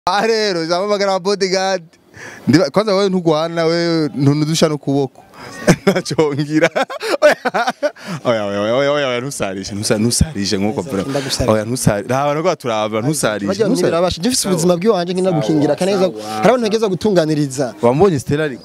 Ah rero zamamagara bodyguard ndiba kwanza wewe ntugwana wewe ntunudusha n'ukuboko nacongera oya oya oya oya oya ntusarishe ntusa- ntusarishe nkuko bro Ndagusarira. oya ntusarishe nta bantu turaba ntusarishe Bajya mu ntusarishe. birabasha gifise ubuzima bw'iwanje ngina gukingira kaneza hari abantu bageza gutunganiriza wambonye Stella ariko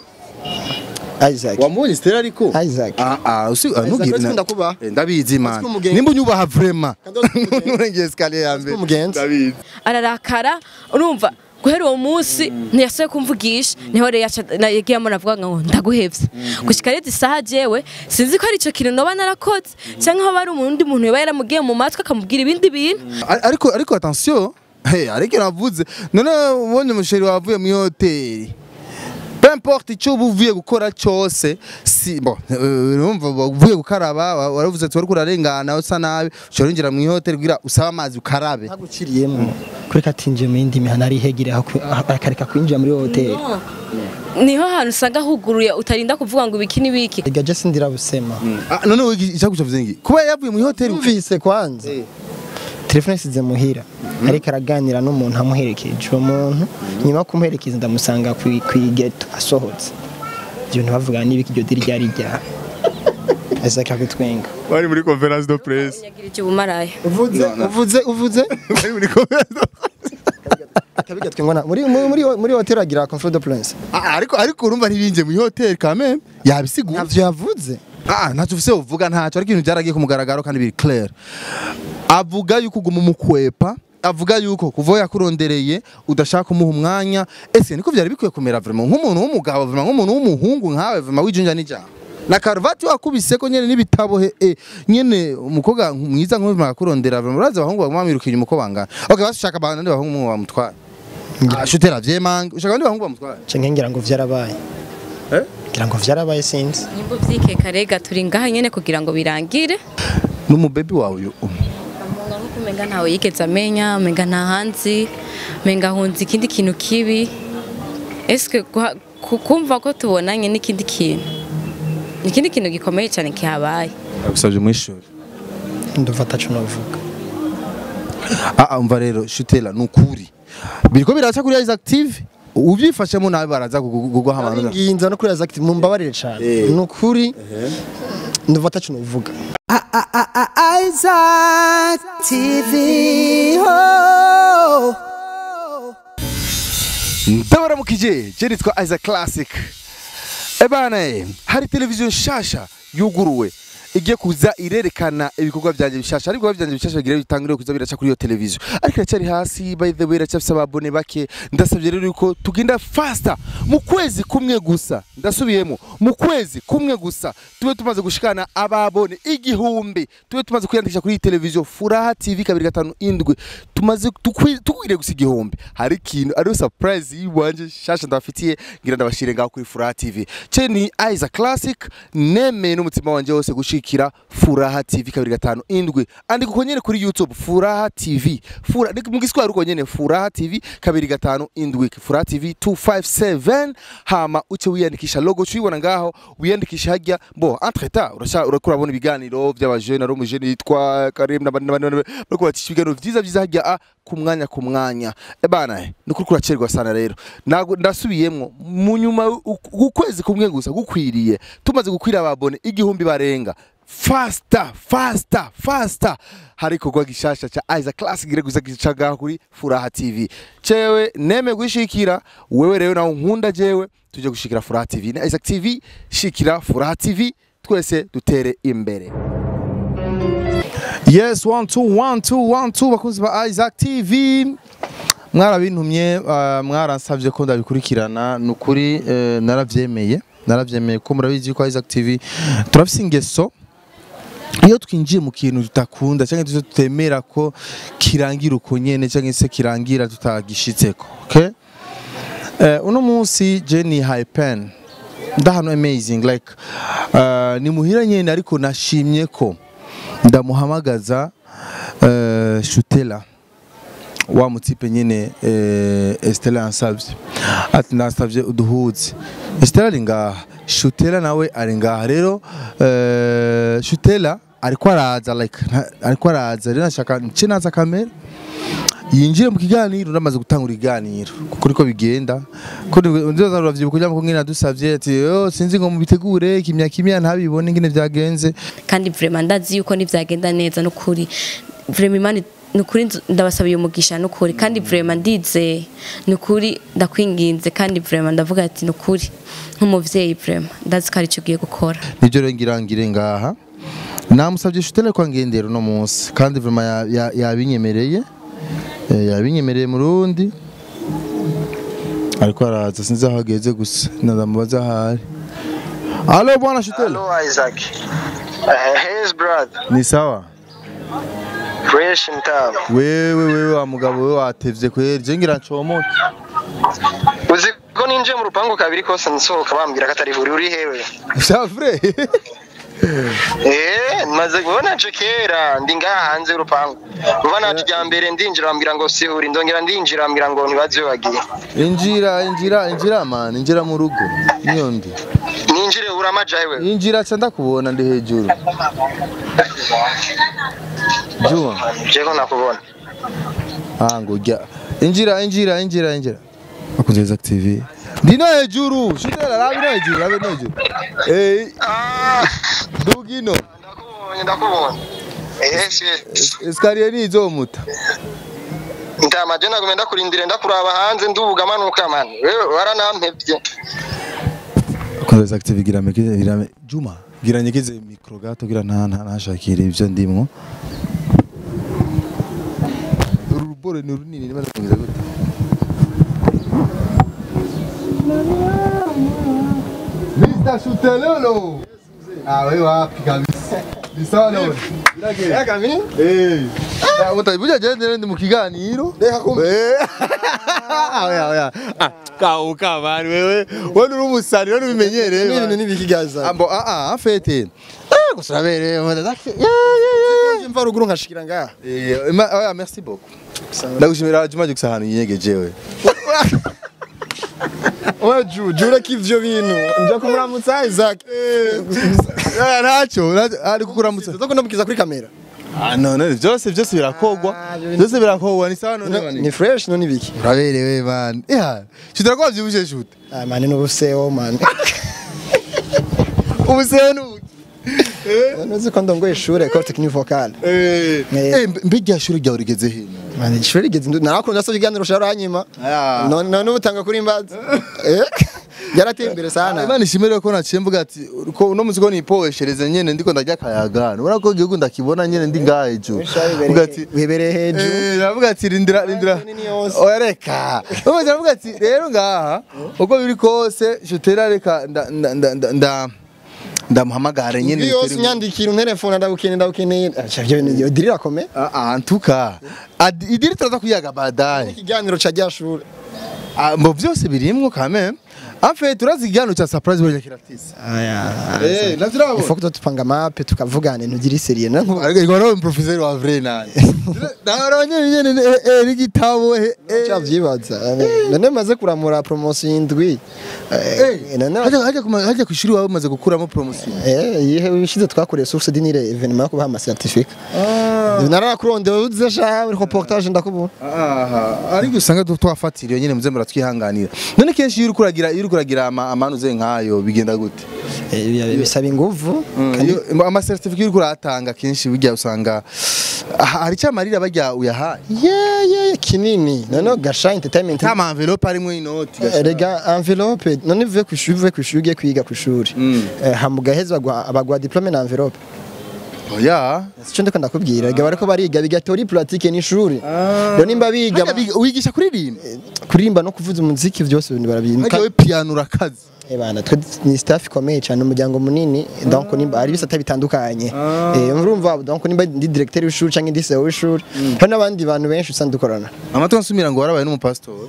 Isaac wambonye Stella ariko Isaac ah ah usi ah, ntugire uretse ko ndakubaha. Eh, ndabizi man ko umugenzi- nimba unyubaha vraiment Kandi uretse ko umugenzi- nurengeye escalier ya mbere ko umugenzi. ndabizi ararakara urumva guhera uwo munsi ntiyasuye kumvugisha niho rero yaca- na- yagiyemo navuga ngo ndaguhevye gushika rero isaha jewe sinzi ko ari ico kintu noba narakoze canke aho bari umundi muntu yoba yaramugiye mu matwi akamubwira ibindi bintu Ar- ariko ariko attention hey ariko navuze none ubonye umusheri wavuye mu hoteli peu importe icyo uba uvuye gukora cyose si bon eh, urumva uvuye gukaraba wa- waravuze ati wari kurarengana usa nabi ushobora kwinjira mu hoteli kugira usabe amazi ukarabe ntaguciriyemo kureka atinjiye mu yindi mihana arihegire aho ku- aho- akareka kwinjira muri hoteli niho hantu usanga huguruye utarinda kuvuga ngo ibiki n'ibiki ega je sindira busema Ah, none wowe icyakuca vuze ngi kuba yavuye mu hoteli umvise kwanza telefone isize muhira ariko araganira n'umuntu amuherekeje uwo muntu nyuma yo kumuherekeza ndamusanga ku igeto asohotse ibyo bintu bavuga n'ibiki iryo diri ryari rya Isaac akitwenga bari muri conference de presse yagira icyo bumaraya uvuze uvuze uvuze bari muri conference de akabigatwenga na muri muri muri, muri hotel agira confort de prince Ah, ariko ariko urumva ntibinje mu hoteli quand même yabisiguye ntavyo yavuze Ah, ntacyo ufise uvuga ntacyo ariko ibintu byaragiye ku mugaragaro kandi biri clair avuga yuko uguma umukwepa avuga yuko kuva aho yakurondereye udashaka kumuha umwanya ese niko byari bikwiye kumera vraiment nk'umuntu w'umugabo vraiment nk'umuntu w'umuhungu nkawe vraiment wijunja n'ijambo na karuvati wakubise ko nyene n'ibitabo he eh, nyene umukobwa mwiza nk'uyu akakurondera vraiment uraza abahungu baguma bamwirukiye uko bangana okay basushaka abandi bahungu mwe bamutwara ah shutera vyemanga ushaka abandi bahungu bamutwara cenke ngira ngo vyarabaye Eh? ngira ngo vyarabaye sinzi nimba uvyikeka rega turi ngaha nyene kugira ngo birangire n'umubebi wawe uyu Amunga nkuko umenga ntawe yigeze amenya umenga nta hanzi umenga ahunze ikindi kintu kibi eske guha- ku- kumva ko tubonanye n'ikindi kintu ni ikindi kintu gikomeye cyane kihabaye agusabye mu ishuri ndumva ataco novuga Ah, umva rero shutela nukuri biriko biraca kuri Isaac TV ubyifashemo nawe baraza kuguha amanota nginza no kuri Isaac mumbabarire cane Eh. nukuri ndumva ataco novuga Isaac TV. Oh. ndabaramukije je nitwa Isaac Classic ebana eh, hari televiziyo nshasha yuguruwe igiye kuza irerekana ibikorwa byanjye bishasha ariko ibikorwa byanjye bishasha bigira bitangire kuza biraca kuri iyo televiziyo ariko iracyari hasi by the way iracyafise ababone bake ndasabye rero yuko tugenda faster mu kwezi kumwe gusa ndasubiyemo mu kwezi kumwe gusa tube tumaze gushikana ababone igihumbi tube tumaze kwiyandikisha kuri iyi televiziyo furaha tv kabiri gatanu indwi tumaze tukwi- tukwiriye gusa igihumbi hari ikintu ariyo surprise yiwanje shasha ndabafitiye ngira ndabashire ngaho kuri furaha tv ce ni Isaac Classic nemeye n'umutima wanje wose gushikira furaha tv kabiri gatanu indwi andika uko nyene kuri youtube furaha tv Fura, ni mu giswahili uko nyene furaha tv kabiri gatanu indwi furaha tv 257 hama uce wiyandikisha logo cuyibona ngaho wiyandikisha hajya bo entre temps urasha urakura urabona ibiganiro by'abajene ari umujene yitwa Karim n'abandi n'abandi n'abandi, bariko batisha ibiganiro vyiza vyiza hajya a ku mwanya ku mwanya ebana ni kuri kuracerwa sana rero Nago- ndasubiyemwo mu nyuma u- ukwezi kumwe gusa gukwiriye tumaze gukwira ababone igihumbi barenga fasta fasta fasta hari ikorwa gishasha ca Isaac Classic gire gusa gicaga kuri Furaha TV cewe neme gushikira wewe rero nawe nkunda jewe tuje gushikira Furaha TV na Isaac TV shikira Furaha TV twese dutere imbere Yes, one, two, one, two, one, two, bakunzi ba Isaac TV. Mwarabintumye, uh, mwaransavye ko ndabikurikirana, nukuri uh, naravyemeye, naravyemeye ko murabizi ko Isaac TV turafise ingeso iyo twinjiye mu kintu tutakunda cyangwa tuzo tutemera ko kirangira uko nyene cyangwa se kirangira tutagishitseko okay? uh, uno munsi je ni hypen ndahano amazing like uh, ni muhira nyene ariko nashimye ko ndamuhamagaza uh, shutela wa mutipe nyine uh, Estella yansavye ati nasavye uduhuze Estella ari ngaha Shutela nawe ari ngaha rero uh, Shutela ariko araza like nta- ariko araza rero nashaka nce naza kamera yinjire mu kiganiro uramaze gutangura ikiganiro kuko niko bigenda ko ndoza uravyibuka kugira ngo ngina dusavye ati yo sinzi ngo mubitegure kimya kimya ntabibone ngene vyagenze kandi vraiment ndazi yuko nivyagenda neza n'ukuri vraiment imana nukuri nzu- ndabasabiye umugisha nukuri kandi vraiment ndize nukuri ndakwinginze kandi vraiment ndavuga ati nukuri nk'umuvyeyi vraiment ndazi ko aricyo ugiye gukora nibyo rero ngira ngire ngaha namusabye shutele kwa ngendero no munsi kandi vraiment ya- ya- yabinyemereye Eh, yabinyemereye mu rundi ariko araza sinzi aho ageze gusa ndamubaza ahari Alo bwana shutele Hello Isaac. Uh, hey brother. ni sawa Fresh in town. wewe wewe wa mugabo we watevye kweri je ngira ncomoke Uzi ko ninjiye mu rupangu kabiri kose nsohoka bambwira ko atari vuri uri hewe. Shafre Eh, maze kubona je kera ndi ngaha hanze y'urupangu. Vuba naje rya mbere ndinjira bambwira ngo sihuri ndongera ndinjira bambwira ngo ntibaze wagiye. injira injira injira man injira mu rugo niyo ndi Ninjire uramaja hewe. injira ca ndakubona ndi hejuru Juma Je ko nakubona. Ah ngo jya injira injira injira injira Akunze Zack TV Ndi no hejuru shutela rabi no hejuru rabi no hejuru Eh Ah, dugino ndakubonye ndakubonye. Eh, shit. Escalier ni izomuta Ntama je nagumye ndakurindire ndakuraba hanze ndubuga manuka man. Wewe waranampevye. Akunze Zack TV gira mekeze gira me- Juma gira nyekeze mikro gato gira nta nta ntashakira ivyo ndimwo Uru rubore ni runini niba ndakugize gute Mr. Shutelolo Ah wewe wapi kabisa Ni sawa leo Yaka mimi? Eh. Ah, mutabibuja jende ndi mu kiganiro. Reka kumbe. Eh. Oya oya. Ah, kauka bani wewe. Wewe uri umusani, wewe ubimenyereye. Ni ibintu bani. nibikigaza. Ambo ah ah afete. Ah gusabere mudazaki. Ya ya Mva ruguru nkashikira ngaha. ya. Eh, ma- oya merci beaucoup. Ndagushimira Juma Juksa hano yinyegeje we. Oya ju, jura ko ivyo bintu. Nja kumuramutsa Isaac. Ya nacho, nacho, ari kukuramutsa. Tuza kundamukiza kuri kamera. Ah no no byose byose birakogwa. Ah, ibyo bintu- Byose birakogwa ni sawa none bani. Ni fresh no nibiki. Uraberewe man. Ya. Shitara kwa vyibushe shoot. Ah man no buseo man. Ubuseo nu. Nuzi ko ndongoye ishure Ecole Technique Vocale. Eh. Eh. Eh mbega shuri ryawe rigeze hino. Man ishure rigeze ndu narakunda so ikiganiro shara hanyuma. Ah. None none ubutanga kuri imbaza. Eh? Yarateye imbere sana. Imana ishimire ko naciye mvuga ati ko uno muzi ko nipoheshereze nyene ndiko ndarya akayaga urabona ko igihugu ndakibona nyene ndi ngaha ejo mvuga ati wibereye hejuru. Eh, navuga ati rindira rindira nini yose. oya reka umaze navuga ati rero ngaha uko biri kose shutera reka nda nda nda nda- nda ndamuhamagare nyene Iyo yose bitere- unyandikira unterefone ndabukeneye ndabukeneye. Acha byo ni dirira kome. Ah, ah, antuka Adi- idiri turaza kuyaga baadaye Ikiganiro ca ryashure. Ah, mbo vyose birimwo kame afe turazi igihano cha surprise bwa kiratisi Aya. eh nazirabo Ifo ko tupanga mape tukavugana ntugire seriye na nkuba. ariko igora we professeur wa vrai nani naronye nyene eh, eh n'igitabo eh eh. Chavyibaza. None maze kuramura promotion indwi. Eh none hajya hajya kuma- hajya kwishuri wawe umaze gukuramo promotion Eh yihe wishize twakoreye source dinire evenement yo kubaha ama certificate. Narakuronde uze sha uri reportage ndakubona. aha ariko usanga tu- twafatiriye nyene muze muratwihanganira none kenshi iyo uriko uragira iyo uriko uragira ama- amanuze nkayo bigenda gute Eh bisaba inguvu. Iyo- ama certificate uriko uratanga kenshi bijya usanga ah, hari cyamarira bajya uyahaye Yeah yeah kinini. None gasha entertainment. kama envelope arimwo inoti Eh, Rega envelope none uvuye ku ishuri uvuye ku ishuri ugiye kwiga ku ishuri. Eh hamugaheza abagwa diplome na envelope. oya Sico ndiko ndakubwira rega bariko bariga biga theory pratique n'ishuri. Rero nimba biga Hajya biga- wigisha kuririmba kuririmba no kuvuza umuziki byose ibintu hajya barabyiga. we piano urakaze Eh bana twe ni staff ikomeye cyane umuryango munini donc nimba ari bisata bitandukanye. Eh urumva donc nimba ndi directeur w'ishuri cyangwa ndi CEO w'ishuri. Hari n'abandi bantu benshi usanga dukorana. amatwi ansumira ngo warabaye n'umupasitori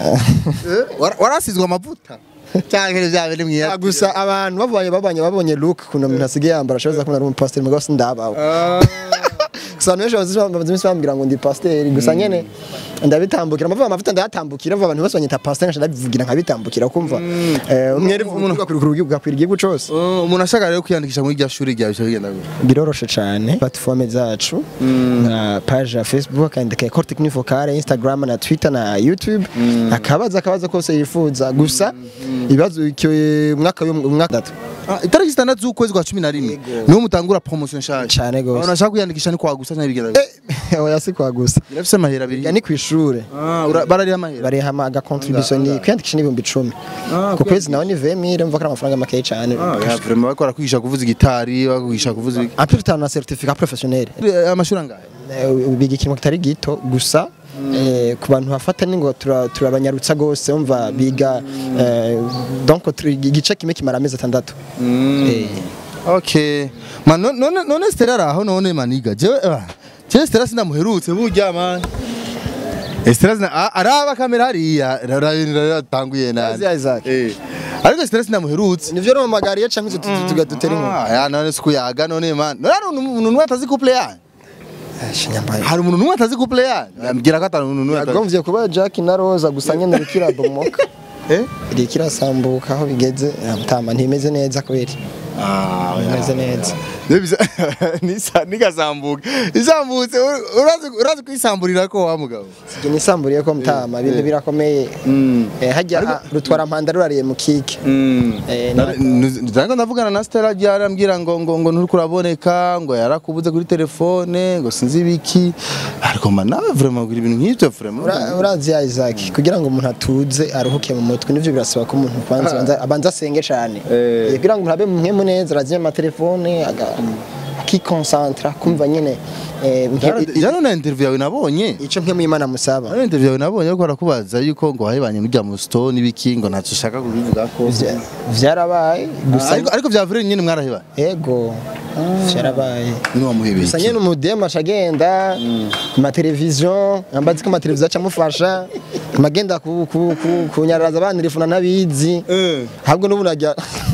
Wara- warasizwe amavuta cyangwa bya biri Ah, mwiya gusa abantu babonye babonye babonye look kuno umuntu asigaye yambara ashoboza kubona ari umupasiteri mugabo sindabawe gusa abantu benshi bazi- bamaze iminsi bambwira ngo ndi pasiteri gusa nyene ndabitambukira amavuga amavuta ndayatambukira vuba abantu bose banyita pasiteri nca ndabivugira nkabitambukira kumva eh, umwere umuntu ugakwira igihugu cose Oh, umuntu ashaka rero kwiyandikisha muri rya shuri ryawe bica bigenda gute biroroshe cyane platform zacu nka page ya facebook akandika Ecole Technique Vocale Instagram na Twitter na YouTube akabaza akabaza kose yifuza gusa ibibazo icyo mwaka umwaka datu Ah, itariki zitandatu z'ukwezi kwa cumi na rimwe niho mutangura promotion nshasha Cane gose. abantu bashaka kwiyandikisha ni kwa gusa cyangwa bigenda gute oya si kwa gusa birafise amahera abiri ya ni ku ishure Ah, ura- barariha amahera barihama aga contribution ni kwiyandikisha n'ibihumbi icumi ku kwezi nawe ni 20000 mva ko ari amafaranga make cyane Ah, ya, vraiment bariko barakwigisha kuvuza gitari bakwigisha kuvuza iki- en plus t'as un certificat professionnel Eh, amashuri angahe Eh, biga ikintu kitari gito gusa eh, ku bantu bafata ni ngo tura- turabanyarutsa gose umva biga eh, donc turi- igice kimwe kimara amezi atandatu Eh, okay man no- none none Stella araho none maniga jewe ah, jewe Stella sinamuherutse burya man Eh, Stella sina ah, araba kamera hariya ratanguye Azi nani Isaac. eh ariko Stella sinamuherutse nivyo nomagariye canke tugatutera inkuru Ah, ya none sikuyaga none man none hari umuntu numwe atazi couple yanyu shinyambaye hari umuntu numwe atazi couple yanyu ambwira ko atari umuntu numwe atazi yagomvye kuba Jack na Rosa gusa nyene rikirabomoka eh rikirasambuka aho bigeze mutama ntimeze neza kweri ah ntimeze neza Nebisa nisa nigasambuka isambutse urazi urazi kwisamburira ko wa mugabo Sije nisamburiye ko mutama ibintu birakomeye Eh, hajya rutwara mpanda rurariye mu kike Eh, na- Ndango ndavugana na Stella yarambwira ngo ngo ngo nturi kuraboneka ngo yarakubuze kuri telefone ngo sinzi ibiki ariko man nawe vraiment kugira ibintu nk'ibyo vraiment Ura- urazi ya Isaac kugira ngo umuntu atuze aruhuke mu mutwe nivyo birasaba ko umuntu kwanza abanza- abanza asenge cyane Eh. Eh, kugira ngo umuntu abe mu neza arazimya amatelefone aga- akikonsantra kumva nyine eh, nke- Jana na interview yawe nabonye ico nke mwimana musaba Jana interview yawe nabonye ariko barakubaza yuko ngo wahebanye n'ujya mu store n'ibiki ngo ntacyo ushaka kubivuga ko Vya- vyarabaye gusa ariko ariko vya vrai nyine mwarahebanye ego vyarabaye ni wamuhebeye gusa nyine umudemu aca agenda ku mateleviziyo ambazi ko amateleviziyo aca amufasha amagenda ku- ku- ku- kunyararaza abana irifuna ntabizi eh ahubwo n'ubu najya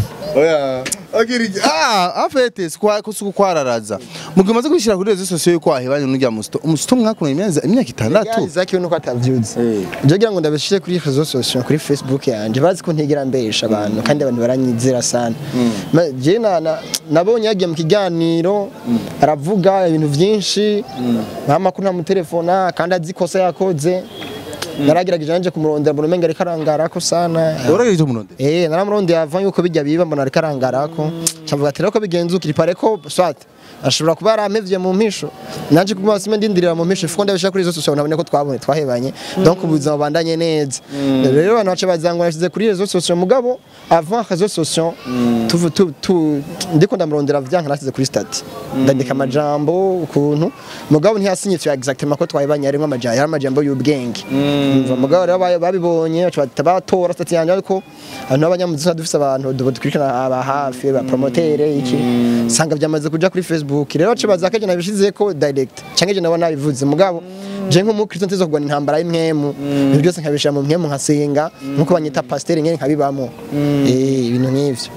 Oya. Akiri ah afete sikwa kusuku kwararaza. Mugimaze kwishira kuri rezo sosiyo yuko ahebanye n'ujya mu sto. Umusto mwakuranye imyaka imyaka itandatu. Isaac we nuko atavyuzi Eh. ibyo kugira ngo ndabishire kuri réseaux sociaux kuri Facebook yanje bazi ko ntigera mbesha abantu kandi abantu baranyizera sana Ma- je na- na- nabonye yagiye mu kiganiro aravuga ibintu vyinshi nta makuru ntamutelefona kandi azi ikosa yakoze naragerageje nanje kumurondera mbona umenga ariko arangarako sana Urageje umuronde. Eh naramurondeye avant yuko bijya biba mbona ariko arangarako cavuga ati rero ko bigenzukira ipare ko swat ashobora kuba yaramevye mu mpisho nanje kuma sime ndindirira mu mpisho fuko ndabisha kuri izo social nabone ko twabone twahebanye donc ubuzima bandanye neza rero abantu bace bazangwa yashize kuri izo social mugabo avant réseaux sociaux tuvu tu tu ndiko ndamurondera vyanka nasize kuri stati ndandika amajambo ukuntu mugabo ntiyasinyifiye exactement ko twahebanye arimo amajambo yari amajambo y'ubwenge umva mugabo rero bayo- babibonye baca bata batora stati yanje ariko abantu b'abanyamuzika dufise abantu dukurikirana aba hafi ba promotere iki sanga byamaze kuja kuri Facebook rero baca baza kaje nabishize ko direct canke je nabona nabivuze mugabo je nk'umukristo ntizo kugwana intambara y'imwemu ibintu byose nkabishira mu mwemu nkasenga nkuko banyita pasteur nyene nkabibamo eh ibintu nk'ivyo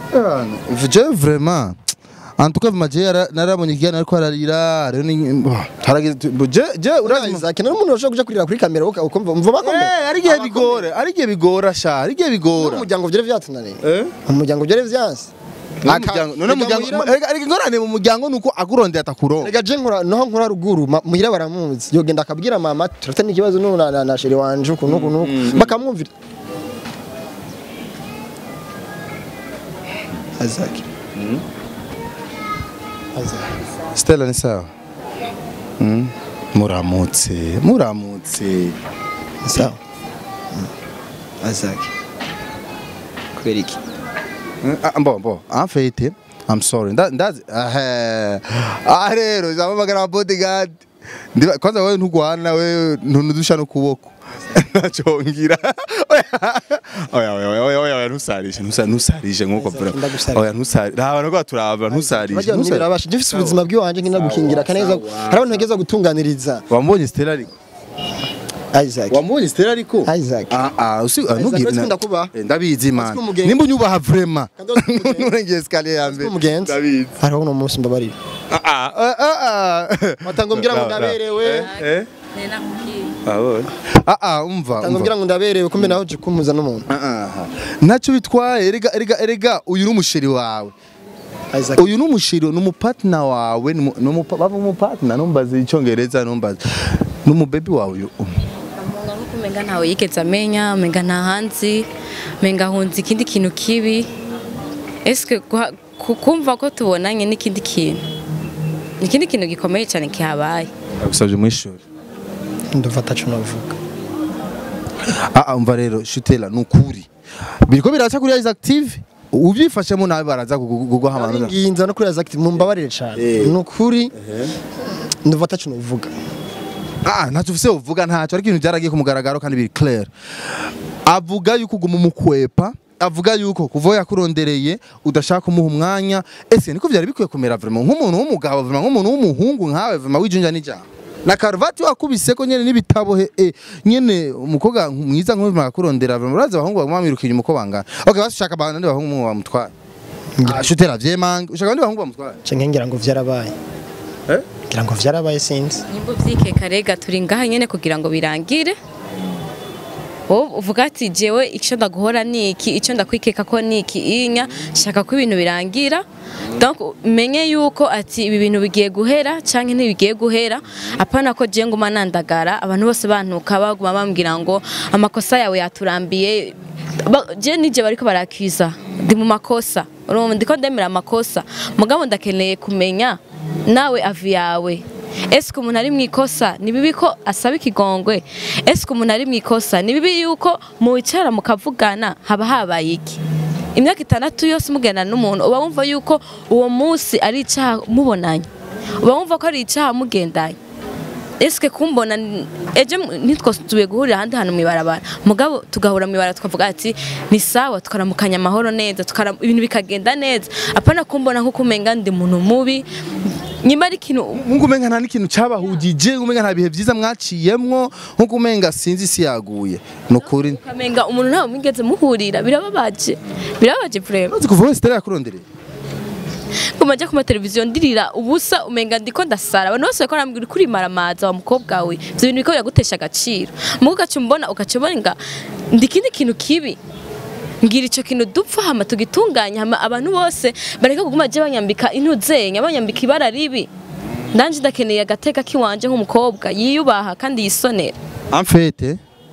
Je vraiment En tout cas maje narabonye igana ariko ararira rero ni harageze je je urazi Isaac nari umuntu ushobora kuja kurira kuri kamera uka- ukumva umva bakomeye Eh ari gihe bigora ari gihe bigora sha ari gihe bigora umuryango vyari vyatunaniye Eh? umuryango vyari vyanse None umuryango none umuryango ari ingorane mu muryango nuko agurondeye atakuronka Rega je nkora noho nkora ruguru ma- muhira baramuzi yogenda akabwira mama turatana ikibazo n'ubu na, na, na sheri wanje ukuntu ukuntu bakamwumvira Azaki Azaki Stella ni sawa Mm. muramutse muramutse sawa Azaki kubera iki Ah, Bon, bon, en fait, I'm sorry. That, that's, uh, ah, rero, zamamagara bodyguard. Ndiba, kwanza wewe ntugwana wewe ntunudusha n'ukuboko. Nachongira. Oya, oya, oya, oya, oya, oya, ntusarishe, ntusa- ntusarishe nkuko bro. Ndagusarira. Oya, ntusarishe. Raba nako turaba, ntusarishe. Bajya ntusarishe. numvira abasha gifise ubuzima bw'iwanje ngina gukingira kaneza hari abantu bageza gutunganiriza Wambonye Stella ariko? Isaac Wambonye Stella ariko? Isaac Ah, ah, usi, ah, ntugire. uretse ko ndakubaha. Eh, Ndabizi man. umugenzi. Nimba unyubaha vraiment. Kandi uretse ko umugenzi. Nurengeye escalier ya mbere. umugenzi Ndabizi. hariho uno munsi mbabarira Ah, ah, ah, ah. watanga umbwira ngo Ra- ra- ndaberewe Eh? Ah, ah, umva watanga umva. umbwira ngo ndaberewe kumbe nawe uje kumuza n'umuntu ntacyo bitwaye erega erega erega uyu ni umusheri wawe Isaac uyu ni umusheri ni umupatina wawe ni umu- ni umupa- bava umupatina numbaze icyongereza numbaze ni umubebi wawe uyu Umuntu nkuko umenga ntawe yigeze amenya umenga nta hanzi umenga ahunze ikindi kintu kibi eske guha- ku- kumva ko tubonanye n'ikindi kintu ni ikindi kintu gikomeye cyane kihabaye agusabye mu ishuri ndumva ataco navuga ah ah, umva rero shutela ni ukuri biriko biraca kuri Isaac TV ubyifashemo nawe baraza kuguha amanota nginza no kuri Isaac mumbabarire cyane Eh. ni ukuri ndumva ataco navuga Ah, ntacyo ufise uvuga ntacyo ariko ibintu byaragiye ku mugaragaro kandi biri clear avuga yuko uguma umukwepa avuga yuko kuva yakurondereye udashaka kumuha umwanya ese niko byari bikwiye kumera vraiment nk'umuntu w'umugabo vraiment nk'umuntu w'umuhungu nkawe vraiment wijunja n'ijambo na karuvati wakubise ko nyene n'ibitabo he eh, nyene umukobwa mwiza nk'uyu bakakurondera vraiment urazi abahungu baguma bamiruka inyuma uko bangana okay bashaka abandi bahungu bamutwara Ah, shutera vyemanga ushaka abandi bahungu bamutwara canke ngira ngo vyarabaye Eh? ngira ngo vyarabaye sinzi nimba ubyikeka rega turi ngaha nyine kugira ngo birangire wowe uvuga ati jewe icyo ndaguhora ni iki icyo ndakwikeka ko ni iki inya shaka ko ibintu birangira donc menye yuko ati ibi bintu bigiye guhera cyangwa ntibigiye guhera apana ko je nguma nandagara abantu bose bantuka baguma bambwira ngo amakosa yawe yaturambiye Ba- je nije bariko barakiza ndi mu makosa urumva ndiko ndemera amakosa mugabo ndakeneye kumenya nawe avi yawe ese umuntu ari mu ikosa ni bibi ko asaba ikigongwe ese umuntu ari mu ikosa ni bibi yuko muwicara mukavugana haba habaye iki imyaka itandatu yose mugendana n'umuntu uba wumva yuko uwo munsi ari icyaha mubonanye uba wumva ko ari icyaha mugendanye ese kumbona n- ejo ntitwasubiye guhurira ahandi hantu mu ibarabara mugabo tugahura mu ibarabara tukavuga ati ni sawa tukaramukanya amahoro neza tukara- ibintu bikagenda neza apana kumbona nkuko umenga ndi umuntu mubi nyuma ari ikintu nkuko umenga nta n'ikintu cyabahugije umenga nta bihe byiza mwaciyemwo nkuko umenga sinzi isi yaguye ni ukuri ukamenga umuntu ntawe mwigeze muhurira birababaje birababaje vrema uzi kuva wese yakurondereye nguma njya ku mateleviziyo ndirira ubusa umenga ndiko ndasara abantu bose bariko barambwira kuri maramaza wa mukobwa we ivyo bintu biko biragutesha agaciro mugo ugaca umbona ugaca umenga ndi ikindi kintu kibi ngira ico kintu dupfa hama tugitunganya hama abantu bose bareka kuguma je banyambika intuzenya banyambika ibara ribi ndanje ndakeneye agateka kiwanje nk'umukobwa yiyubaha kandi yisonera amfete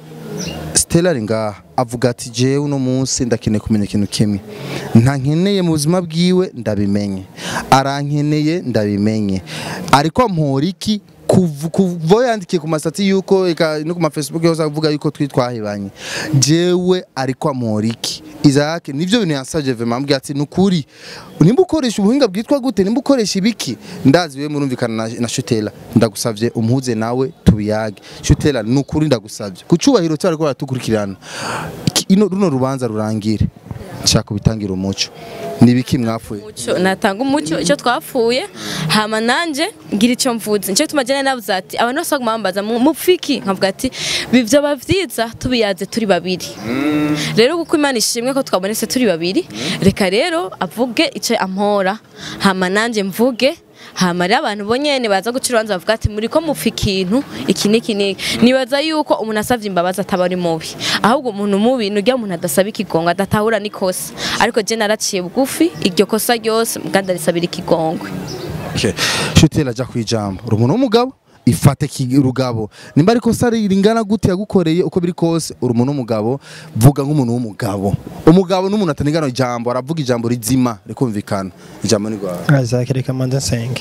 Stella ari ngaha avuga ati jewe uno munsi ndakeneye kumenya ikintu kimwe nta nkeneye mu buzima bwiwe ndabimenye arankeneye ndabimenye ariko ampora iki kuv- kuva yandikiye ku masatsi yuko eka no ku ma Facebook yose avuga yuko twi twahebanye jewe ariko ampora iki Isaac nivyo bintu yansavye vraiment ambwira ati nukuri nimba ukoresha ubuhinga bwitwa gute nimba ukoresha ibiki ndazi wewe murumvikana na, na Shutela ndagusavye umpuze nawe tubiyage Shutela nukuri ndagusavye ku cubahiro cyari ko baratukurikirana Iki- ino runo rubanza rurangire nshaka bitangira umuco nibiki mwapfuye umuco natanga umuco icyo twapfuye hama nanje ngira icyo mvuze nicyo gituma jene navuze ati abantu bose baguma bambaza mu mupfiki nkavuga ati bivyoba vyiza tubiyaze turi babiri rero kuko imana ishimwe ko twabonetse turi babiri reka rero avuge icyo ampora hama nanje mvuge hama rero abantu bonyene baza guca urubanza bavuga ati muri ko mupfa ikintu iki n'iki n'iki nibaza yuko umuntu asavye imbabazi ataba ari mubi ahubwo umuntu mubi ni urya umuntu adasaba ikigongo adatahura n'ikosa ariko je naraciye bugufi iryo kosa ryose muganda risabira ikigongwe Okay. Shutela aja kwijambo uri umuntu w'umugabo ifate ki- rugabo nimba ariko sari ringana gute yagukoreye uko biri kose uri umuntu w'umugabo vuga nk'umuntu w'umugabo umugabo n'umuntu atanigana ijambo aravuga ijambo rizima rikumvikana ijambo ni rwawe Isaac reka manza nsenge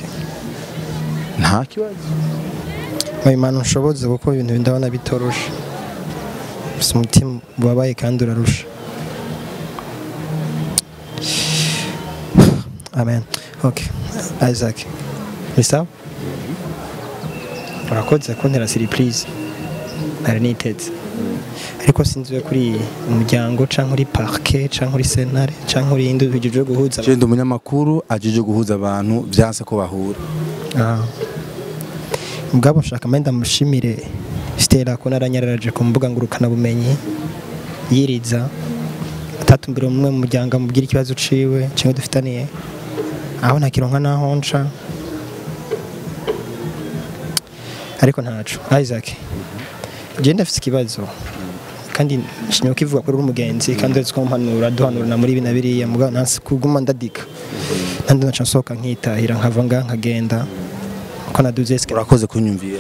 nta kibazo oya imana unshoboze kuko ibintu ndabona bitoroshe gusa umutima ubabaye kandi urarusha amen okay Isaac ni sawa urakoze kuntera surprise nari niteze ariko sinzi we kuri umuryango canke uri parquet canke uri sentare canke uri indi ujije guhuza abantu. Jenda umunyamakuru ajije guhuza abantu byanse ko bahura Ah. Mugabo nshaka menda mushimire Stella ko naranyararaje ku mbuga ngurukana bumenyi yiriza atatumbira umwe mu muryango amubwira ikibazo ciwe kimwe dufitaniye aho ntakironka naho nca ariko ntaco Isaac je ndafite ikibazo kandi nshimye ko ivuga kuri umugenzi kandi uretse ko mpanura duhanurana muri ibi na biriya mugabo ntansi kuguma ndadika nandi naca nsohoka nkitahira nkava ngaha nkagenda ko naduze esike urakoze kunyumvira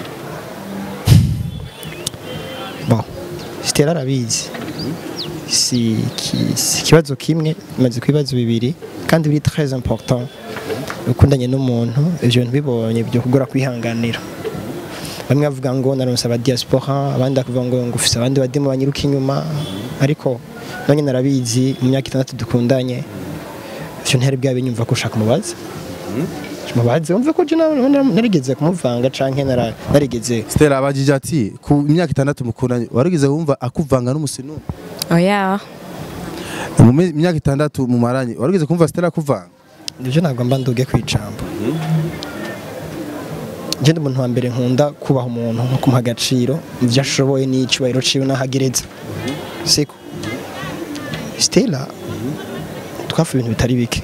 bon Stella arabizi si ki- si ikibazo kimwe maze ku bibazo bibiri kandi biri très important ukundanye n'umuntu ivyo bintu bibonye byo kugora kwihanganira bamwe bavuga ngo naronse aba diaspora abandi bakavuga ngo ngo ufise abandi bademo banyiruka inyuma ariko nanjye narabizi mu myaka itandatu dukundanye ivyo ntihari bwabe nyumva ko ushaka umubaza mubaze wumve ko je na- na- narigeze kumuvanga canke nara- narigeze Stella abajije ati ku imyaka itandatu mukundanye warigeze wumva akuvanga n'umusinu oya mu me- myaka itandatu mumaranye warigeze kumva Stella akuvanga nibyo ntabwo mba nduge ku ijambo ngende umuntu wa mbere nkunda kubaha umuntu nko kumuha agaciro mu byo ashoboye n'icyubahiro ciwe n'ahagereza siko Stella twafuye ibintu bitari bike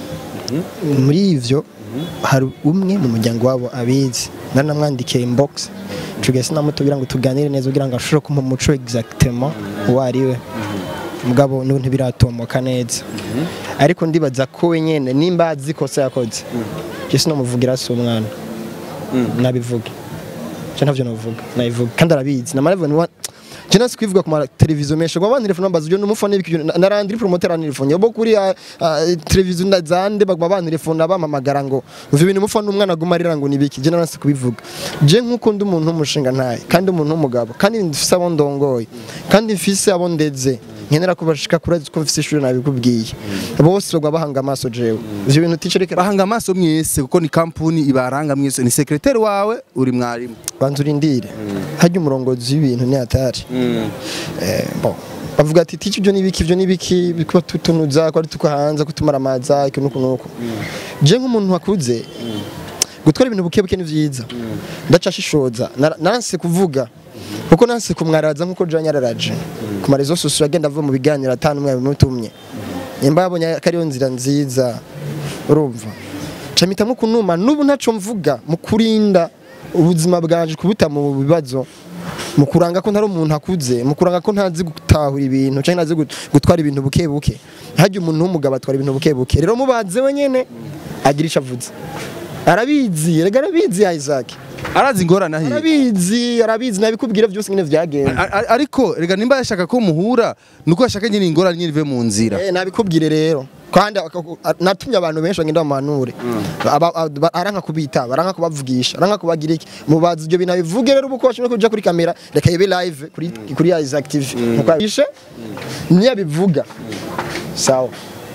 muri ivyo hari umwe mu muryango wabo abizi naramwandikiye inbox tugese namutubwira ngo tuganire neza kugira ngo ashobore kumpa umuco exactement uwo ari we mugabo n'ubu ntibiratomoka neza ariko ndibaza ko we nyene nimba azi ikosa yakoze je sinomuvugira si umwana nabivuge je ntavyo novuga nabivuga kandi arabizi namaravuga ni wa je nasi kwivuga ku ma televiziyo menshi ngo abandi telefone bazi je numufone ibiki narandi promoter ani telefone bo kuri ah, ah, televiziyo na zande bagwa abandi telefone bamamagara ngo uvi ibintu mufone umwana aguma arira ngo nibiki je nasi kubivuga je nkuko ndi umuntu w'umushinga ntaye kandi umuntu w'umugabo kandi mfise abo ndongoye kandi mfise abo ndeze nkenera kubashika kuri ko mfise ishuri nabikubwiye bose bagwa bahanga amaso jewe ivyo bintu ticereke bahanga amaso mwese kuko ni kampuni ibaranga mwese ni sekretari wawe uri mwarimu banza urindire harya umurongozi w'ibintu ni hatari Eh, bon bavuga ati tici ibyo nibiki ibyo nibiki bikuba tutunuza ko ari tuko hanze kutumara amaza iki nuko nuko je nk'umuntu wakuze gutwara ibintu buke buke ni vyiza ndacashishoza Nara- nanse kuvuga kuko nanse kumwaraza nkuko Jean yararaje ku marezo sosiyo agenda ava mu biganiro atanu umwe bimutumye nimba yabonye ko ariyo nzira nziza urumva camita kunuma n'ubu ntaco mvuga mu kurinda ubuzima bwanje kubuta mu bibazo mu kuranga ko ntari umuntu akuze mu kuranga ko ntazi gutahura ibintu cyangwa ntazi gut- gutwara ibintu buke buke hajya umuntu w'umugabo atwara ibintu buke buke rero mubaze we nyene agira ico avuze arabizi rega arabizi Isaac arazi ingorane ahiye arabizi arabizi nabikubwira byose nyine vyagenze A- a- ariko rega nimba yashaka ko muhura nuko yashaka nyine ingorane nyine ive mu nzira Eh, nabikubwire rero kandi akaku- a- natumye abantu benshi bagenda bamanure Aba- aba- aranka kubita baranka kubavugisha aranka kubagira iki mubazi ibyo bintu abivuge rero uko bashobora kuja kuri kamera reka ibe live kuri kuri Isaac TV Nuko abishe niyo abivuga sawa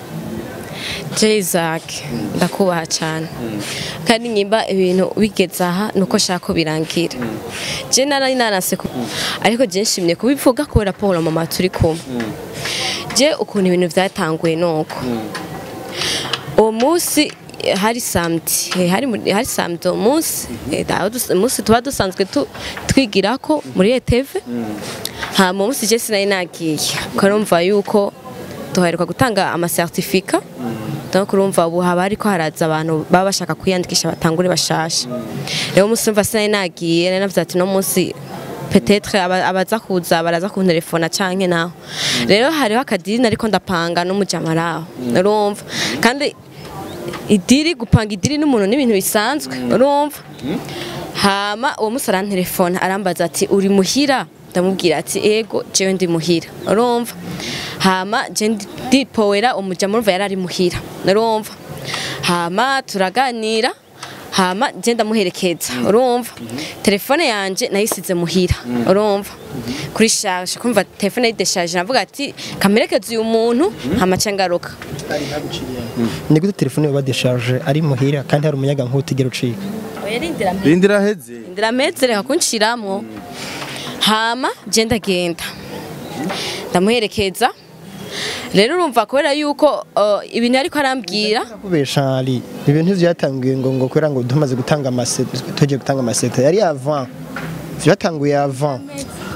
Isaac ndakubaha cyane kandi nyimba ibintu bigeze aha nuko shaka ko birangira je nari nanase ku ariko je nshimye kubivuga kubera Paul mama turi kumwe je ukuntu ibintu byatanguye nuko uwo munsi eh, hari samedi eh, hari muri- hari samedi uwo munsi eh, aho dus- umunsi tuba dusanzwe tu- twigirako muri ETV hama umunsi je sinari nagiye ukarumva yuko duheruka gutanga amasertifika donc urumva ubu haba hariko haraza abantu baba bashaka kwiyandikisha batangure bashasha rero umunsi umva sinari nagiye nari navuze ati no munsi petetre aba- abaza kuza baraza kuntelefona canke naho rero hariho akadini ariko ndapanga n'umujama araho urumva kandi idiri gupanga idiri n'umuntu n'ibintu bisanzwe urumva hama uwo musi arantelefona arambaza ati uri muhira ndamubwira ati ego jewe ndi muhira urumva hama je ndi- ndipowera umujama urumva yari ari muhira urumva hama turaganira hama je ndamuherekeza urumva telefone yanje nayisize muhira urumva kuri charge kumva telefone yideshaje navuga ati kamerekeze uyu muntu hama ca ngaruka ni gute telefone yoba décharge ari muhira kandi hari umuyaga nkutigera ucika oya rindira rindira heze ndira metse reka kunshiramwo hama je ndagenda ndamuherekeza rero urumva kubera yuko uh, ibintu ariko arambwira kubesha ari ibintu vyatanguye ngo ngo kubera ngo tumaze gutanga amasete tugiye gutanga amasete yari avant vyatanguye avant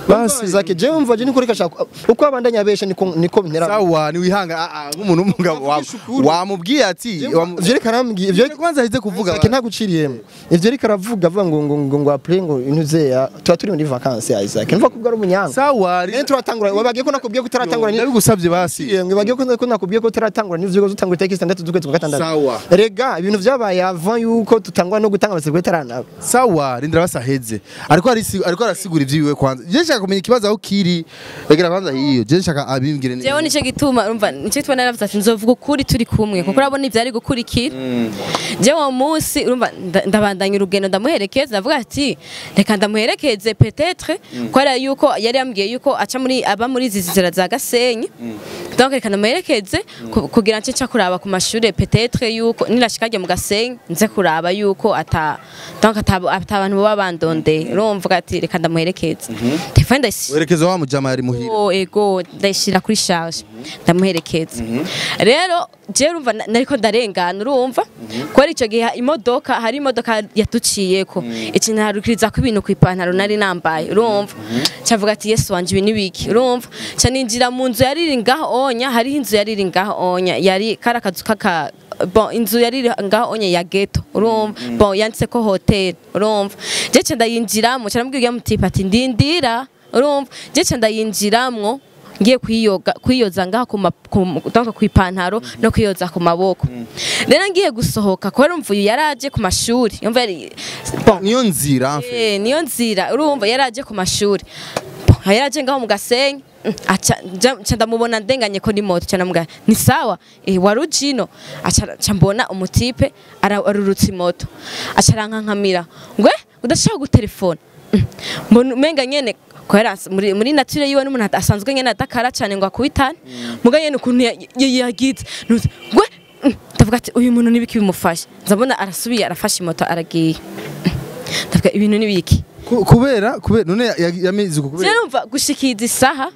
basi Isaac jewe umva je niko reka shaka uko abandanya abesha niko niko bintera sawa niwihanga ah, ah, nk'umuntu w'umugabo wa- wamubwiye ati wamu- ivyo reka arambwiye ivyo Ivyo kwanza aheze kuvuga Isaac ntaguciriyemo ivyo reka aravuga avuga ngo ngo ngo ngo apre ngo intuzeya tuba turi muri vacances ya Isaac numva ko ari umunyanga sawa rero turatangura wabagiye ko nakubwiye ko utaratangura ni ndabigusabye basi yemwe bagiye ko ko nakubwiye ko utaratangura n'ivyo uzotangura itariki 6 z'ukwezi kwa gatandatu Sawa. rega ibintu vyabaye avant yuko tutangwa no gutanga amasezerano itaranaba sawa rindira basi aheze ariko arisi- ariko arasigura ivyiwe kwanza je nshaka kumenya ikibazo aho kiri regera kwanza hiyo je nshaka abimbwire neza jewe nicyo gituma urumva nicyo gituma naravuze ati nzovuga ukuri turi kumwe kuko urabona ivyari gukurikira jewe uwo munsi urumva nda- ndabandanya urugendo ndamuherekeza ndavuga ati reka ndamuherekeze petetre kubera yuko yari yambwiye yuko aca muri aba muri izi nzira za gasenyi donc reka ndamuherekeze ku- kugira nce nca kuraba ku mashure petetre yuko nirashika ryo mu gasenyi nze kuraba yuko ata donc ata ata abantu baba bandondeye urumva ati reka ndamuherekeze telefone ndayisi werekeza wa mujama yari muhira ego ego ndayishira kuri charge ndamuherekeza rero je urumva na- nariko ndarengana urumva kubera ico gihe imodoka hari imodoka yatuciyeko ikintu harukiriza ko ibintu kw'ipantaro nari nambaye urumva cavuga ati yesu wanje ibi nibiki urumva ca ninjira mu nzu yari iri ngaho onya hariho inzu yari iri ngaho onya yari kari akazu kaka bon inzu yari iri ngaho onye ya ghetto urumva bon yanditse ko hotel urumva je ca ndayinjiramo ca namubwira mutipa ati ndindira urumva je ca ndayinjiramwo ngiye kwiyoga kwiyoza ngaha ku ma- ku- donc kw'ipantaro no kwiyoza ku maboko rero ngiye gusohoka kubera umva uyu yaraje ku mashuri yumva yari bon niyo nzira mfe Eh, niyo nzira urumva yaraje ku mashuri Bon, yaraje ngaho mu gasenyi Mm, aca nja- nca ndamubona ndenganye ko ni moto ca namubwira ni sawa eh, wari uje ino aca aca mbona umutipe ara- arurutse imoto aca arankankamira ngwe udashaka gutelefona Mm, mbona umenga nyene kubera as- muri, muri nature yiwe n'umuntu asanzwe nyene adakara cane ngo akubitane muga nyene ukuntu ya- ya- yagize nuze ngwe Mm, ndavuga ati uyu muntu nibiki bimufashe nzabona arasubiye arafashe imoto aragiye Mm, ndavuga ibintu nibiki Ku- kubera kubera none ya- ya- yamize uko kubera Sinumva gushikiza isaha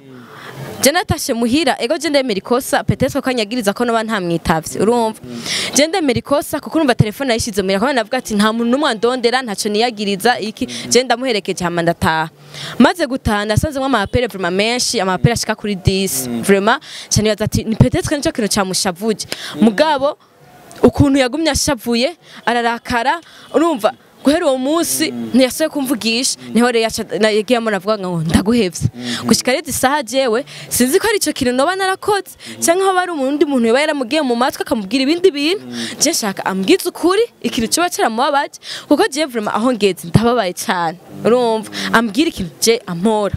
je natashe muhira ego je ndemera ikosa petetre ko anyagiriza ko noba ntamwitavye urumva je ndemera ikosa kuko urumva telefone yayishize muhira kandi navuga ati nta muntu n'umwe andondera ntaco niyagiriza iki je ndamuherekeje hama ndataha maze gutaha nasanzemwo amapere vraiment menshi amapere ashika kuri 10 vraiment ca nibaza ati ni petetre nico kintu camushavuje mugabo ukuntu yagumye ashavuye ararakara urumva guhera uwo munsi ntiyasuye kumvugisha niho rero yaca- na- yagiyemo navuga ngo ndaguhevye gushika rero isaha jewe sinzi ko ari ico kintu noba narakoze canke hoba ari umundi muntu yoba yaramugiye mu matwi akamubwira ibindi bintu je nshaka ambwize ukuri ikintu coba caramubabaje kuko jewe vraiment aho ngeze ndababaye cane urumva ambwira ikintu je ampora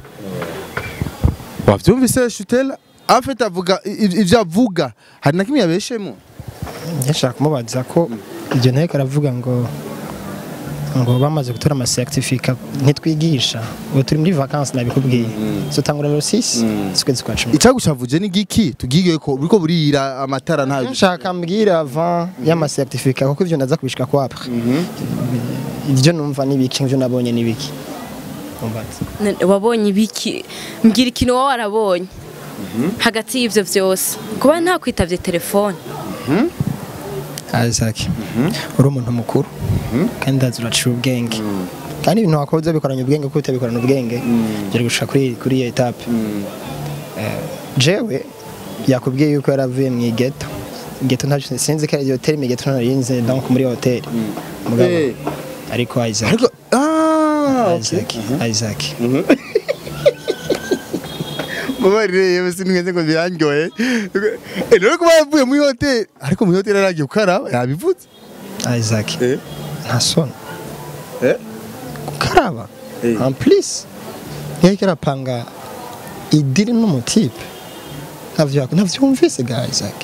wavyumvise shutela afite avuga i- i- ivyo avuga hari na kimwe yabeshemo yashaka kumubaza ko ibyo nteko aravuga ngo ngo bamaze gutora amasertifika ntitwigisha ubu turi muri vacances nabikubwiye zotangura rero 6 z'ukwezi kwa cumi icagushavuje ni giki tugiye ko buriko burira amatara nta nshaka mbwira avant y'amasertifika kuko ivyo ndaza kubishika ko apre ibyo numva n'ibiki ivyo nabonye n'ibiki umbaza None wabonye ibiki mbwira ikintu wowe warabonye hagati y'ivyo vyose kuba ntakwitavye telefone Isaac uri umuntu mukuru kandi ndazi uraciye ubwenge kandi ibintu wakoze bikoranye ubwenge kuko utabikorana ubwenge byari gushika kuri kuri iyo etape Eh, jewe yakubwiye yuko yaravuye mu igeto igeto ntacyo sinzi ko iyo terime igeto narinze donc muri hoteli mugabo Eh. ariko Isaac ariko ah Isaac Isaac mubarire yewe sinigeze ngo birandyoye Eh, rero kuba yavuye muri hoteli ariko muri hoteli aragiye gukaraba yabivuze Isaac Eh. nta soni Eh. gukaraba Eh. en plus yariko arapanga idiri n'umutipe ntavyo ntavyumvise ga Isaac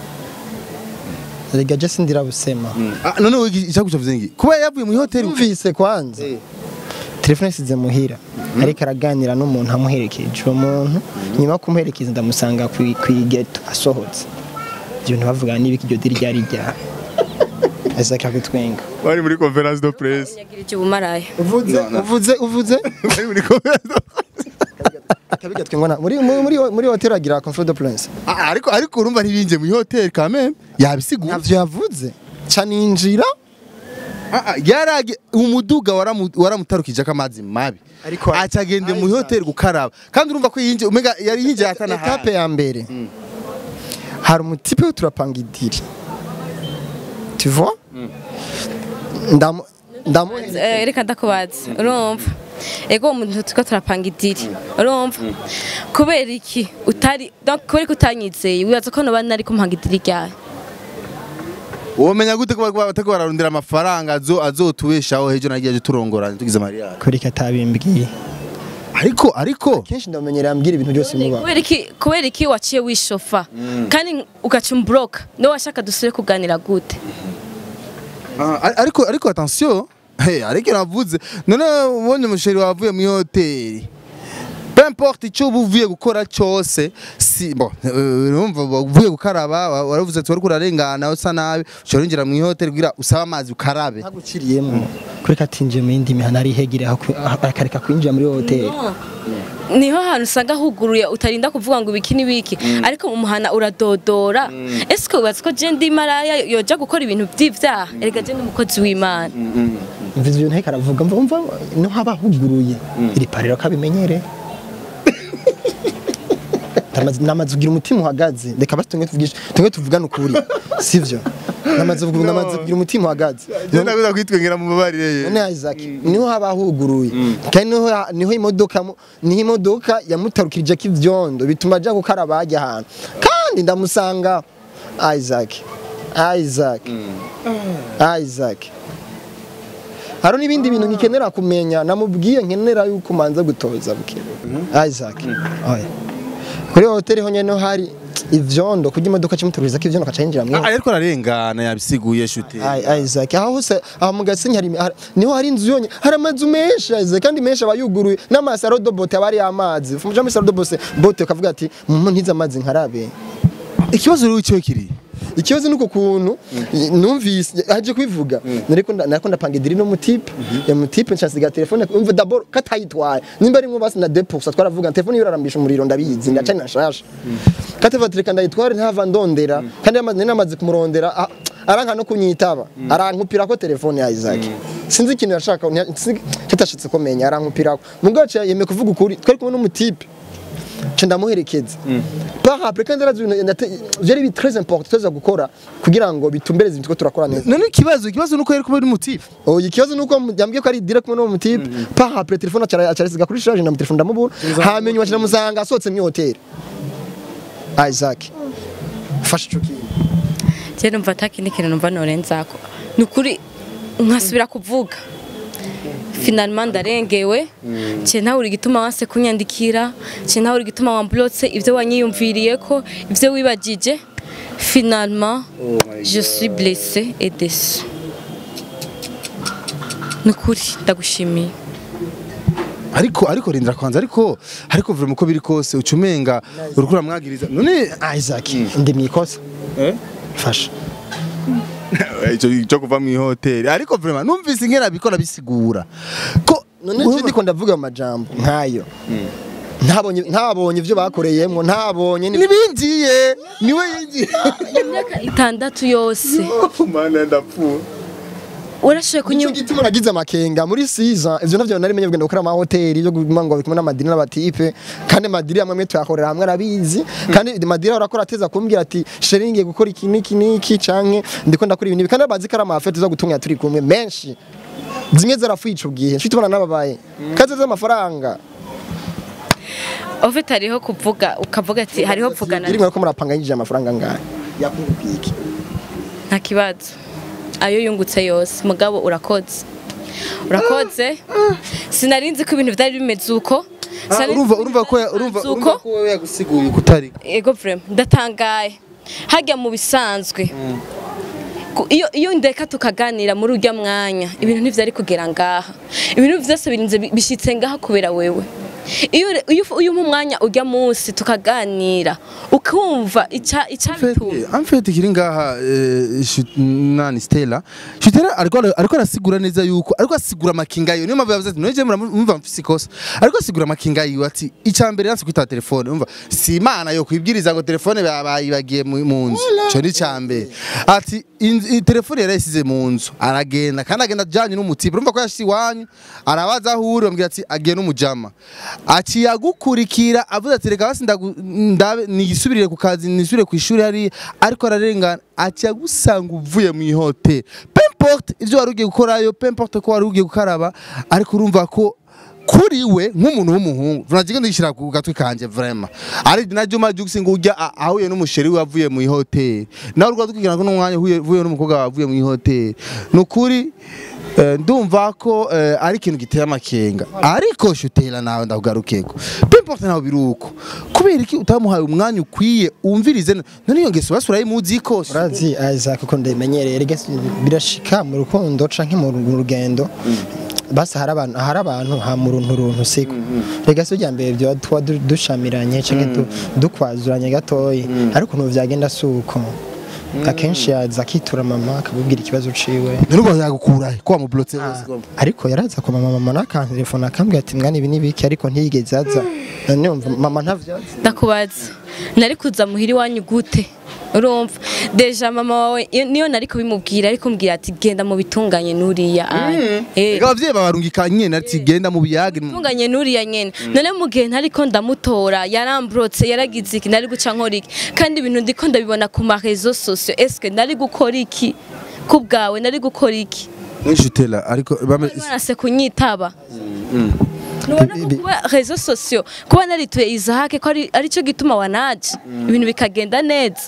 rega je sindira busema Ah, none we icagushavuje ngi kuba yavuye muri hoteli yumvise kwanza telefone isize muhira ariko araganira n'umuntu amuherekeje uwo muntu nyuma yo kumuherekeza ndamusanga kwi- kwigeto asohotse ibyo bintu bavuga n'ibiki iryo diri ryari rya Isaac akutwenga bari muri conference de presse nyagira icyo ubumaraya uvuze uvuze uvuze bari muri conference de Kabiga twingona muri muri muri, muri hotel agira confort de prince. Ah, ariko ariko urumva ntibinje muri hoteli quand même yabisigura Navyo yavuze. Ca ninjira Ah, ah, yarage umuduga waramu- waramutarukije ko amazi mabi Ariko- acagende mu hoteli gukaraba kandi urumva ko yinjiye umega yari yinjiye atana etape ya mbere hari umutipe turapanga idiri tu vois ndamu ndamu Eh, reka ndakubaza urumva ego umuntu turiko turapanga idiri urumva kubera iki utari donc kubera ko utanyizeye wibaza ko noba nari kumpanga idiri ryawe womenya gute ko bariko batako bararondera amafaranga azo azotubeshaho hejo nagiye aje turongorana tugize mariya kuri katabimbwiye ariko ariko kenshi ndamenyera ambwira ibintu byose muba kubera iki kubera iki waciye wishofa kandi ugaca umbroka niwe washaka dusubire kuganira gute Ah, ar- ariko ariko attention hey, ariko navuze none ubonye umusheri wavuye mu hoteli peu importe icyo uba uvuye gukora cyose si bon eh, urumva uvuye gukaraba wa- waravuze ati wariko urarengana usa nabi ushobora winjira mu hoteli kugira usabe amazi ukarabe ntaguciriyemo kuri katinjiye mu yindi mihana ari hegire aho ku- aho- akareka kwinjira muri hoteli niho hantu usanga huguruye utarinda kuvuga ngo ibiki n'ibiki ariko mu muhana uradodora ese ko wibaza ko je ndi maraya yoja gukora ibintu vy'ivyaha erega je ndi umukozi w'imana mvuze ibintu ariko aravuga mva mva no haba huguruye iri pariro kabimenyere Namaze- namaze kugira umutima uhagaze reka basi tumwe tuvugishe tumwe tuvugane ukuri sivyo namaze kugira namaze kugira umutima uhagaze genda kuza kwitwengera mu babarire none Isaac niho haba huguruye kandi niho niho imodoka mu- niho imodoka yamutarukirije ko ivyondo bituma aja gukaraba hajya ahantu kandi ndamusanga Isaac Isaac Isaac hari n'ibindi bintu nkikenera kumenya namubwiye nkenera yuko manza gutoza buke Isaac oya kuri hoteli ho nyene hari ivyondo kugira imodoka cimutururiza ko ivyondo kaca yinjira mu Ah, ariko ararengana yabisiguye shuti Ai Isaac aho hose aho mu Gasenyi hari hari- niho hari inzu yonye hari amazu menshi Isaac kandi menshi aba yuguruye n'amasaro do bote aba ari amazi fumuja muri saro do bote bote ukavuga ati mu ntiza amazi nkarabe ikibazo rero cyo kiri ikibazo nuko kuntu numvise aje kwivuga nariko nda- nariko ndapanga idiri no mutipe ya mutipe nshasiga telefone umva d'abord katayitwaye nimba ari basi na deposa twaravuga telefone yorarambisha umuriro ndabizi ndacanye nashasha kateva tereka ndayitware ntava ndondera kandi yamaze namaze kumurondera ah, aranka no kunyitaba arankupira ko telefone ya Isaac sinzi ikintu yashaka kitashitse komenya arankupira mugace yemeye kuvuga ukuri twari kumwe n'umutipe nca ndamuherekeza par après kandi arazi ibintu nate- vyari bi très important tuza gukora kugira ngo bitumbereze ibintu ko turakora neza none ikibazo ikibazo nuko yari kuba ari mutifu oya ikibazo nuko yambwiye ko ari direct kumwe n'uwo mutipe par après telefone acara acarisiga kuri charge na mu telefone ndamubura hamenye wacu ndamusanga asohotse mu hotel Isaac fasha ico kintu je numva atakindi kintu numva norenzako ni ukuri nkasubira kuvuga finalement ndarengewe ce nawe uri gituma wanse kunyandikira ce nawe uri gituma wamblotse ivyo wanyiyumviriyeko ivyo wibagije finalement je suis blessé et déçu ni ukuri ndagushimiye ariko ariko rindira kwanza ariko ariko vuba uko biri kose ucumenga uriko uramwagiriza none Isaac ndi mwikosa fasha icyo cyo kuva mu hoteli ariko vraiment numvise ingena bikora bisigura ko none je ndiko ndavuga amajambo nkayo ntabonye ntabonye ivyo bakoreyemwo ntabonye ni nibinjiye niwe yinjiye imyaka itandatu yose mana ndapfuye urashoboye Nico kunyumva gituma nagize amakenga muri season ivyo navyo nari menye kugenda gukora ama hoteli yo guma ngo bikumwe n'amadini n'abatipe kandi amadini amwe mwe tuyakorera hamwe arabizi kandi madini arakora ateza kumbwira ati sheringi gukora iki niki niki canke ndiko ndakora ibintu ibi." kandi bazi ko ari amafete zo gutunga turi kumwe menshi zimwe zarafuye ico gihe nshuti tubona n'ababaye kaze z'amafaranga ofite hariho kuvuga ukavuga ati hariho kuvugana iri ko murapanga yinjije amafaranga ngahe yakungukiye iki nta kibazo ayo yungutse yose mugabo urakoze urakoze sinarinzi ko ibintu byari bimeze uko Sinari nzi urumva ko urumva ko ibintu byari urumva bimeze urumva uko ko wewe yagusiguye kutari ego vrema ndatangaye hajya mu bisanzwe Ku- iyo iyo ndeka tukaganira muri urya mwanya ibintu ntivyari kugera ngaha ibintu vyose birinze bi- bishitse ngaha kubera wewe iyo iyo iyo umpa umwanya ujya munsi tukaganira ukumva ica icabituma amfete kiri ngaha eh, Shut- nani Stella Stella ariko ariko arasigura neza yuko ariko asigura amakinga yiwe niyo mpamvu yavuze ati noje mumva mfise ikosa ariko asigura amakinga yiwe ati icambere yanse kwita telefone umva si imana yo kwibwiriza ngo telefone bayibagiye mu mu nzu cyo ni cambere ati inzu- i- telefone yarayisize mu nzu aragenda kandi agenda ajanye n'umutipe urumva ko yashitse iwanyu arabaza aho uri bamubwira ati agiye n'umujama aciye agukurikira avuze ati reka basi ndagu- ndabe nisubirire ku kazi nisubire ku ishuri hariya ariko ararengana aciye agusanga uvuye mu ihoteli pemporte ibyo wari ugiye gukorayo pemporte ko wari ugiye gukaraba ariko urumva ko kuri we nk'umuntu w'umuhungu vunagenda ndishyira ku gatwi kanje vraiment ari na Juma Jux ngo ujya a- ahuye n'umusheri we wavuye mu ihoteli nawe urwa dukigana ko n'umwanya uhuye uvuye n'umukobwa wavuye mu ihoteli nukuri eh, ndumva ko eh, ari ikintu giteye amakenga ariko shutera nawe ndakugarukeko pimporte nawe biruko kubera iki utamuhaye umwanya ukwiye umvirize none iyo ngeso basura yimuzi ko urazi Isaac uko ndabimenyereye rega si- birashika mu rukundo canke mu mu rugendo basi hari abantu hari abantu ha mu runtu runtu siko rega si ujya mbere byo tuba du- dushamiranye canke du- dukwazuranye gatoyi ariko ukuntu vyagenda suko akenshi yaza akitura mama akabubwira ikibazo ciwe none ubwo yagukura he ko wamublotse Ah, ariko yaraza kwa mama mama n'akantelefone akambwira ati mwana ibi n'ibiki ariko ntiyigeze aza none umva mama ntavyazi ndakubaza nari kuza muhira iwanyu gute urumva deja mama wawe iyo- niyo nari kubimubwira ariko mbwira ati genda mu bitunganye n'uriya aya." Eh, Ega abavyeyi babarungika nyene ati genda mu biyage bitunganye n'uriya nyene none mu gihe ntariko ndamutora yarambrotse yaragize iki nari guca nkora iki kandi ibintu ndiko ndabibona ku ma réseaux sociaux eske nari gukora iki ku bwawe nari gukora iki Shutera ariko bame barase kunyitaba nubona ko kuba réseaux sociaux kuba narituye Isaac ko ari aricyo gituma wanaje ibintu bikagenda neza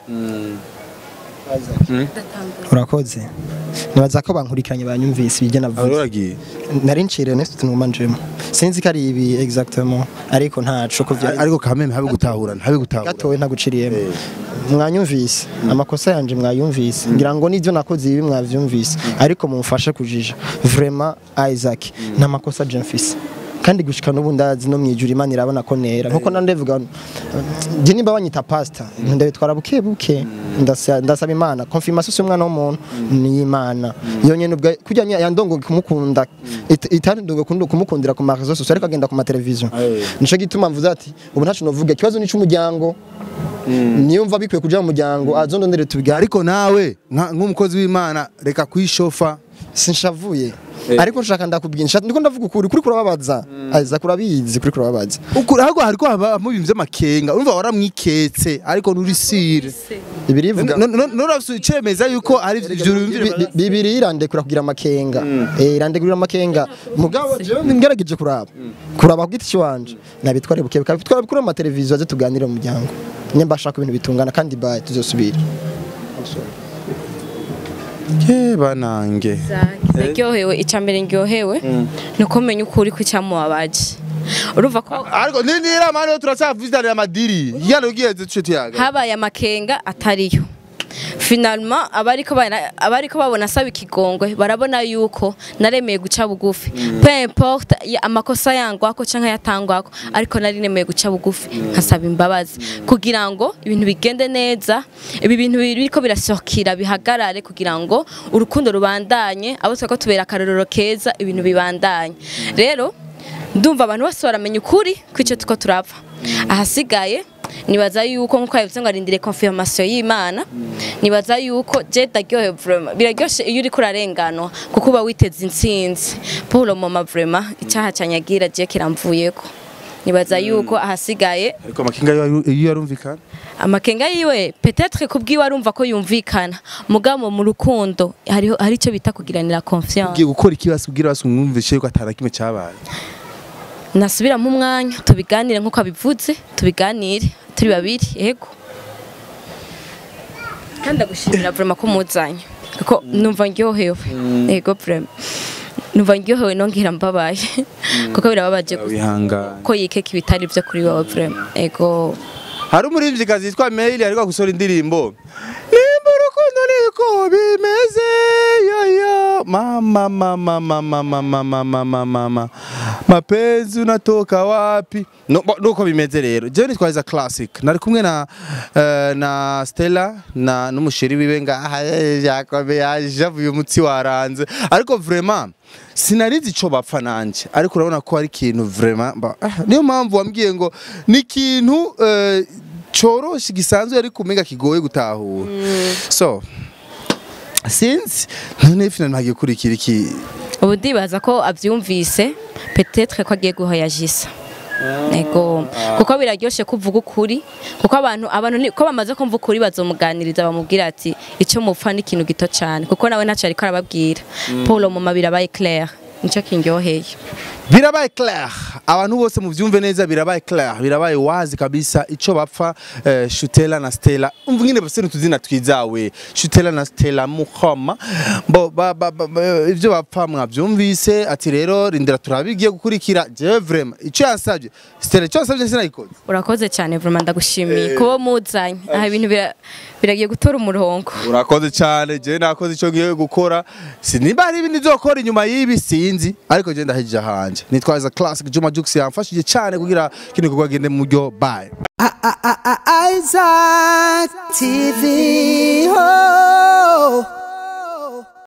urakoze nibaza ko bankurikiranye banyumvise ibyo navuze Aroragiye nari nciriye nese tunumanjemo sinzi ko ari ibi exactement ariko ntaco ko vyari ariko kameme habe gutahurana habe gutahurana gatowe ntaguciriyemo mwanyumvise amakosa yanje mwayumvise ngira ngo n'ibyo nakoze ibi mwavyumvise ariko mumfashe kujija vraiment Isaac nta makosa je mfise kandi gushika n'ubu ndazi no mwijura imana irabona ko nera nkuko nandevuga je nimba banyita pastor ndabitwara buke buke ndasa- ndasaba imana confirmation si umwana w'umuntu ni imana yonyene ubwo kujya yandongo kumukunda it- itari ndongo kundu- kumukundira ku marezo sociaux ariko agenda ku mateleviziyo nico gituma mvuze ati ubu ntacu novuga ikibazo ni cy'umuryango niyo mva bikwiye kuja mu muryango azondondere tubigare ariko nawe nka- nk'umukozi w'imana reka kwishofa sinshavuye ariko nshaka ndakubwira nshaka ndiko ndavuga ukuri kuri kurababaza aza kurabizi kuri kurababaza ukuri ahubwo hariko habamo ibintu vy'amakenga urumva waramwiketse ariko nturi sire bibiri ivuga nurafise icemeza yuko ari ivyo Bi- bimvira bi- bibiri irandekura kugira amakenga eh irandekura amakenga mugabo jewe ngerageje kuraba kuraba ku giti cyanje nabitware buke bikabitwara bikuru mu televiziyo aze tuganire mu muryango nyemba ashaka ibintu bitungana kandi bye tuzosubira ke banange naryohewe icya mbere ndyohewe ni uko menya ukuri ko icyamubabaje urumva ko ariko nindira mani yo turacyavitanira amadiri yano ugiheze tuce tuyaga habaye amakenga atariyo finalma abariko bana- abariko babona asaba ikigongwe barabona yuko naremeye guca bugufi peu importe ya- amakosa yangwako canke yatangwako ariko nari nemeye guca bugufi nkasaba imbabazi kugira ngo ibintu bigende neza ibi bintu biriko birasohokira bihagarare kugira ngo urukundo rubandanye abo twako tubera akarorero keza ibintu bibandanye rero ndumva abantu bose baramenya ukuri kw'icyo tuko turapfa ahasigaye nibaza yuko nkuko yavuze ngo arindire confirmation y'Imana nibaza yuko je daryohe vraiment biraryoshe iyo uri kurarenganwa kuko uba witeze intsinzi Paul mama vraiment icyaha canyagira je kiramvuyeko nibaza yuko ahasigaye ariko amakenga yo iyo yarumvikana amakenga yiwe peut-être kubwiwe arumva ko yumvikana mugabo mu rukundo hariho hari icyo bita kugiranira confiance ugiye gukora ikibasi kugira basi umwumvishe yuko atara kimwe cyabaye nasubiramo umwanya tubiganire nk'uko abivuze tubiganire turi babiri yego kandi ndagushimira vraiment ko muzanye kuko numva ndyohewe yego vraiment numva ndyohewe nongera mbabaye kuko birababaje gusa wihangana ko yikeka ibitari byo kuri wowe vraiment yego hari umuririmvyikazi yitwa Mail ariko gusora indirimbo nimba urukundo niko bimeze yoyo mama mama mama mama mama mama mama mapenzi unatoka wapi no, bo- nuko bimeze rero jewe nitwaza classic nari kumwe na eh, na Stella na n'umusheri wiwe ngaha eh, yakomeye ajavuye umutsi waranze ariko vraiment sinarizi ico bapfa nanje ariko urabona ko ari ikintu vraiment ba- ah, niyo mpamvu wambwiye ngo ni ikintu eh, coroshe gisanzwe ariko umenga kigoye gutahura so sinzi none fina ntagiye kurikira iki ubu ndibaza ko abyumvise petetre ko agiye guhoyajisa ego kuko biraryoshe kuvuga ukuri kuko abantu abantu ni- ko bamaze kumva ukuri bazomuganiriza bamubwira ati icyo mupfa ni ikintu gito cyane kuko nawe ntacyo ariko arababwira paul muma birabaye claire nicyo kindyoheye birabaye clair abantu bose muvyumve neza birabaye clair birabaye wazi kabisa ico bapfa eh, Shutela na Stella umva nyine bose tuzina twizawe Shutela na Stella muhoma bo ba, ba, ba, ba, ivyo bapfa mwavyumvise ati rero rindira turabigiye gukurikira je vraiment ico yansavye Stella ico yansavye sinayikoze urakoze cyane vraiment ndagushimiye kuba muzanye aha ibintu bira- biragiye gutora umurongo urakoze cyane je nakoze ico ngiye gukora sinimba hari ibindi nzokora inyuma y'ibi sinzi ariko je ndahejije hanje nitwaza classic Juma Jux yamfashije cyane kugira kino gikorwa gende mu buryo bye Isaac TV. Oh.